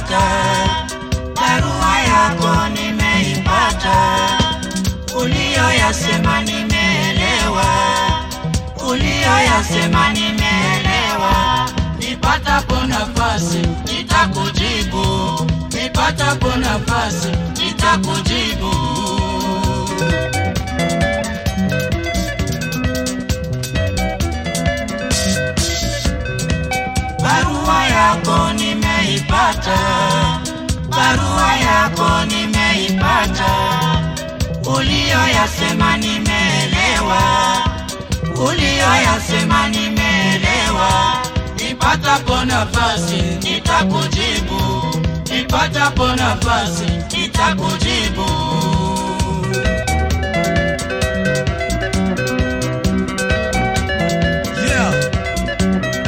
nimeipata, barua yako nimeipata, uliyoyasema nimeelewa, uliyoyasema nimeelewa. Nipatapo nafasi nitakujibu, nipatapo nafasi nitakujibu. Barua yako nimeipata, barua yako nimeipata, uliyoyasema nimeelewa, uliyoyasema nimeelewa. Nipatapo nafasi nitakujibu, nipatapo nafasi nitakujibu. Yeah.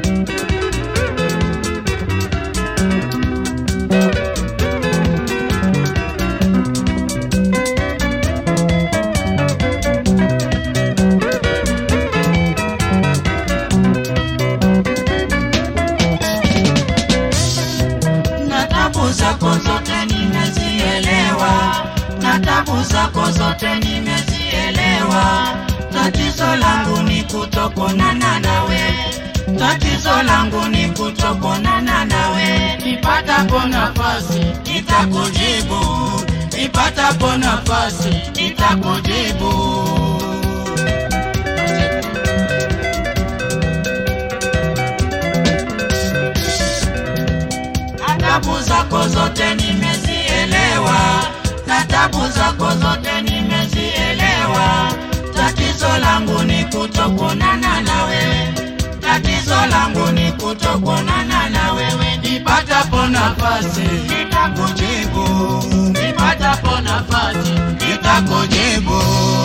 na tabu zako zote nimezielewa, na tabu zako zote nimezielewa. Tatizo langu ni kutokonana nawe, tatizo langu ni kutokonana nawe. Nipatapo nafasi nitakujibu, nipatapo nafasi nitakujibu. na tabu zako zote nimezielewa, na tabu zako zote nimezielewa. Tatizo langu ni kutokuonana na wewe, tatizo langu ni kutokuonana na wewe. Nipatapo nafasi nitakujibu, nipatapo nafasi nitakujibu.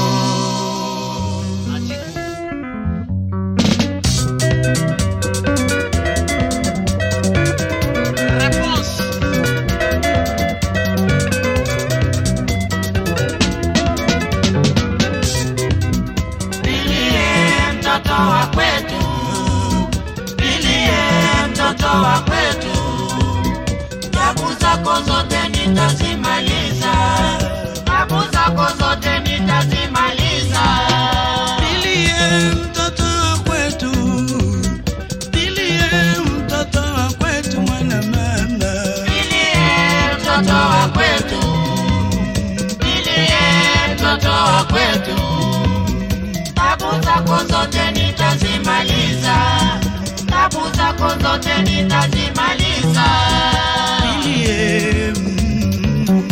Nilie mtoto wa kwetu, nilie mtoto wa kwetu, tabu zako zote nitazimaliza, tabu zako zote nitazimaliza. Nilie mtoto wa kwetu, nilie mtoto wa kwetu mwana mama. Nilie mtoto wa kwetu, nilie mtoto wa kwetu, tabu zako zote nitazimaliza, tabu zako zote nitazimaliza. Nilie, mm,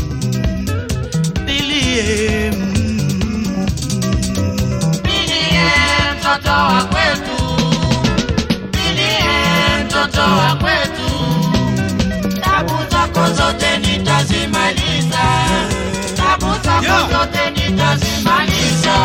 nilie, mm, Nilie mtoto wa kwetu, nilie mtoto wa kwetu, tabu zako zote nitazimaliza, tabu zako Yeah. zote nitazimaliza.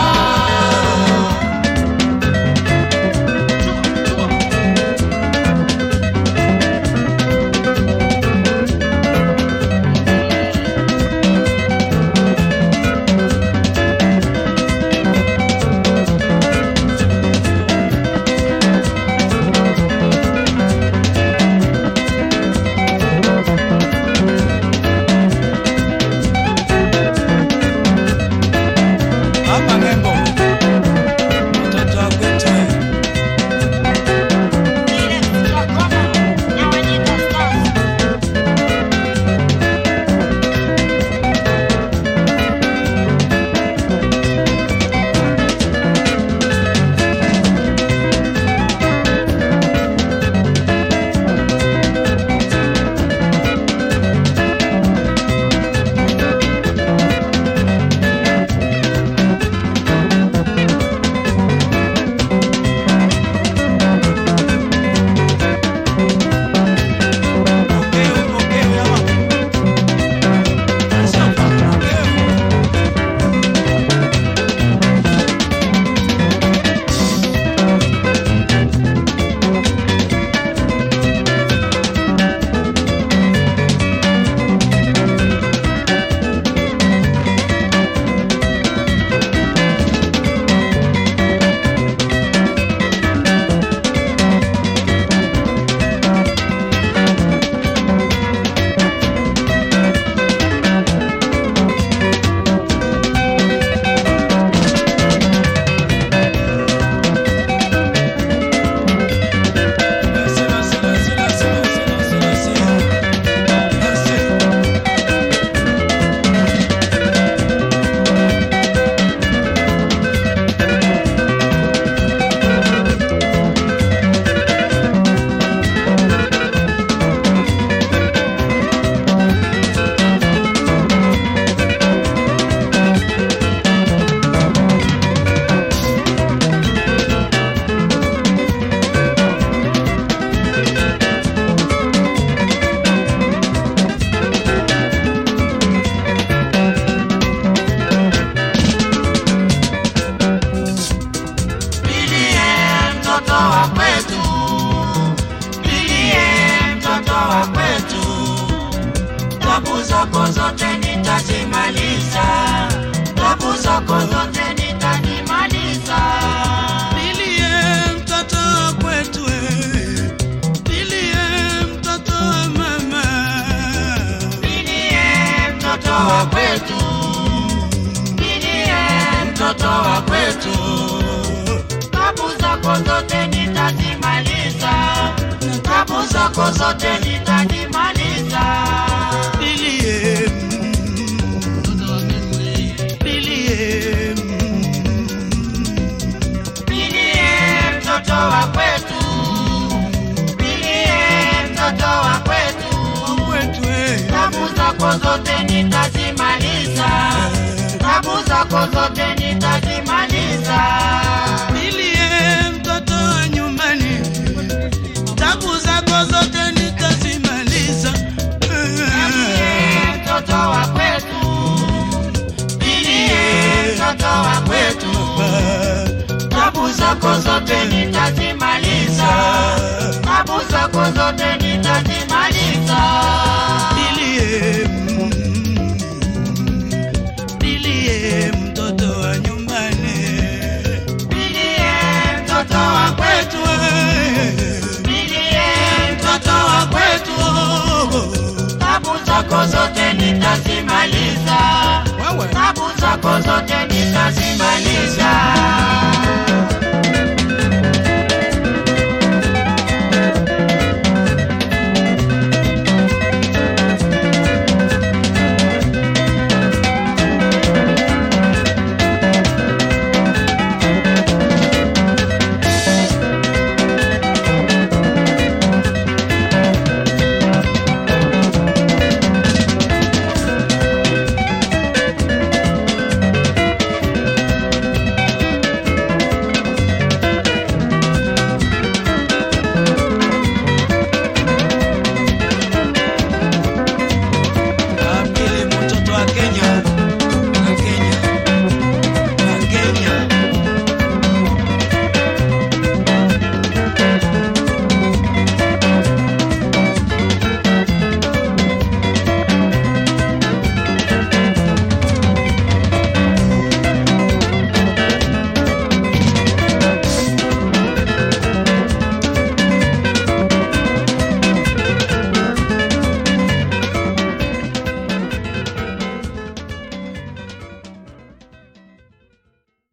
tabu zako zote nitazimaliza, tabu zako zote nitazimaliza. Nilie mtoto wa kwetu eh. Nilie mtoto wa mama Nilie mtoto wa kwetu, nilie mtoto wa kwetu, tabu zako zote nitazimaliza, tabu zako zote nitazimaliza. Nilie Nilie Nilie mtoto wa kwetu, nilie mtoto wa kwetu, wa kwetu eh. tabu zako zote nitazimaliza, tabu zako zote nitazimaliza. Nilie mtoto wa nyumbani tabu zako zote nitazimaliza Nilie mtoto wa kwetu, nilie mtoto wa kwetu, tabu zako zote nitazimaliza, tabu zako zote nitazimaliza. Nilie Nilie mtoto wa nyumbani Nilie mtoto wa kwetu, nilie mtoto wa kwetu, tabu zako zote nitazimaliza, Wewe tabu zako zote nitazimaliza.